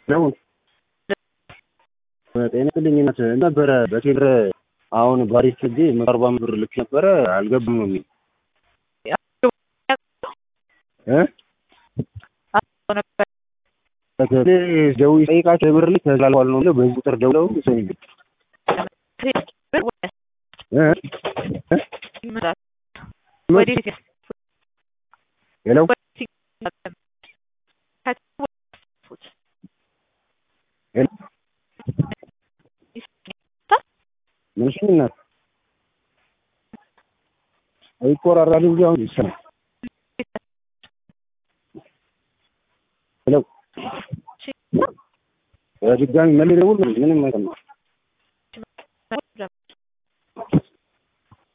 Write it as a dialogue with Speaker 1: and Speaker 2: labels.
Speaker 1: ነው ጤና ይስጥልኝ እናት ነበረ በቴሌብር አሁን ባሪስ ሄጄ መቶ አርባ ብር ልክ ነበረ አልገባም ነው የሚል ደውዬ ስጠይቃቸው ብር ልክ ተላልፏል ነው የሚለው በዚህ ቁጥር ደውለው ሰው ሄሎ ምንሽ እናት ይቆራራል እንጂ አሁን ይሰማል። ሄሎ በድጋሚ መልስ ደውል ምንም አይሰማም።